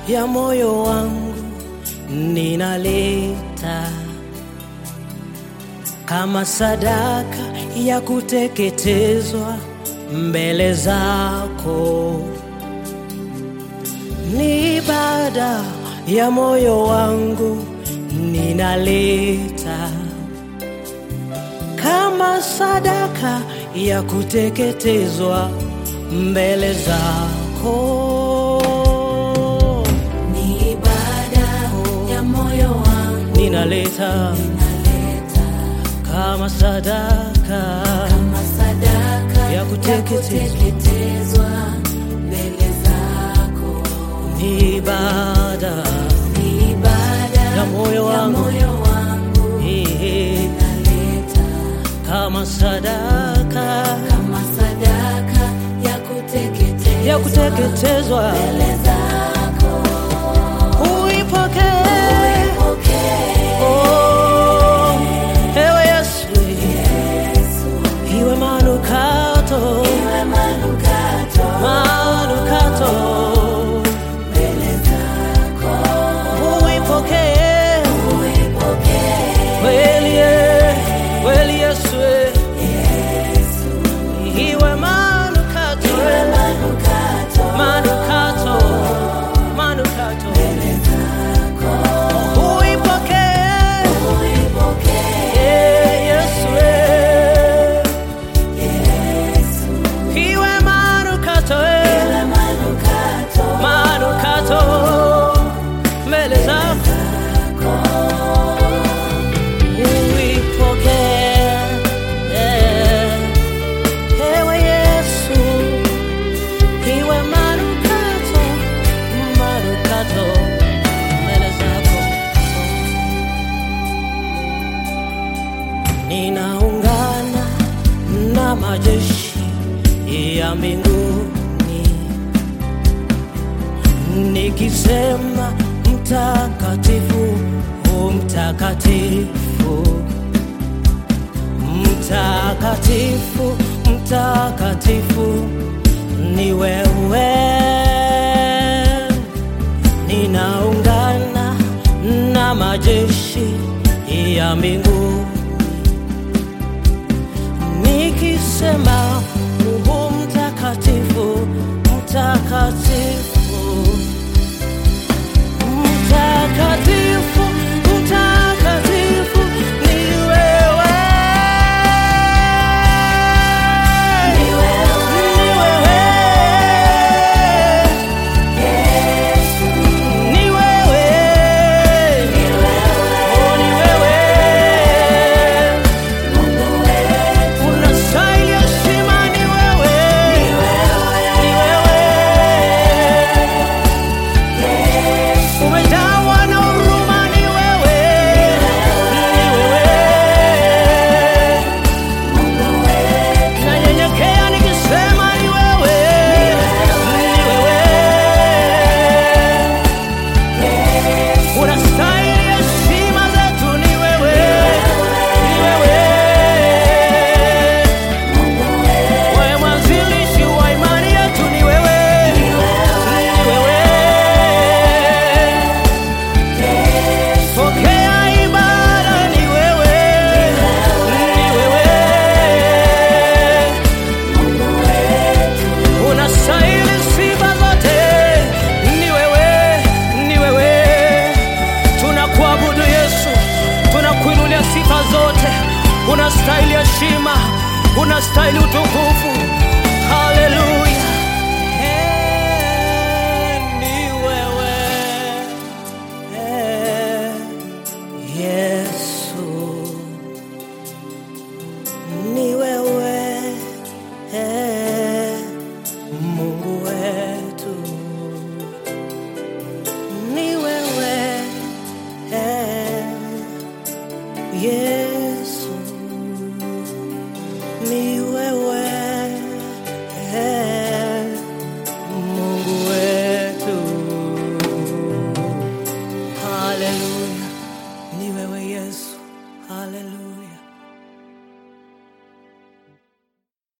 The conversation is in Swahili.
ya moyo wangu ninaleta kama sadaka ya kuteketezwa mbele zako, ni ibada ya moyo wangu ninaleta kama sadaka ya kuteketezwa mbele zako. Ni ibada ya moyo wangu Ninaleta naleta kama sadaka kama sadaka Ya kuteketezwa. kuteketezwa mbele zako. ni ibada Ni ibada Ya moyo ya wangu. moyo wangu eh, naleta kama sadaka kama sadaka ya kuteketezwa ya kuteketezwa mbele zako. uipokee. Pokea Oh, ewe Yesu, Yesu, iwe manukato iwe manukato manukato, mbele zako. uipokee Uipokee kweli, eh, kweli Yesu, eh, Yesu, iwe manukato iwe eh, manukato manukato manukato, mbele zako. uipokee Uipokee eh, Yesu, eh, Yesu, iwe manukato eh, iwe manukato manukato mbele zako uipokee ewe Yesu, iwe manukato manukato mbele zako. Ninaungana na majeshi ya mbinguni nikisema mtakatifu, u mtakatifu, mtakatifu, mtakatifu ni wewe. Ninaungana na majeshi ya mbinguni nikisema u mtakatifu, mtakatifu Mtakatifu, mtakatifu ni wewe. Ni wewe. Ni wewe. Yesu, Ni wewe. ni wewe Oh, ni wewe. Mungu wetu, Unastahili heshima, ni wewe. ni wewe Ni wewe. Yesu, Umejawa na huruma, ni wewe. Ni wewe. Mungu wetu, Nanyenyekea nikisema ni wewe, ni wewe. Yesu, Unastahili heshima zetu, ni wewe, ni wewe. Mungu wetu, Wewe mwanzilishi wa imani yetu, ni wewe, ni wewe. Yesu, Pokea ibada, ni wewe, ni wewe. Mungu wetu, Unastahili sifa zote, ni wewe, ni wewe. Tunakuabudu Yesu, tunakuinulia sifa zote. Unastahili heshima, unastahili utukufu. Haleluya. Eh, ni wewe. Eh, Yesu. Ni wewe. Eh, Mungu wetu ni wewe eh, Yesu ni wewe eh, Mungu wetu haleluya ni wewe Yesu haleluya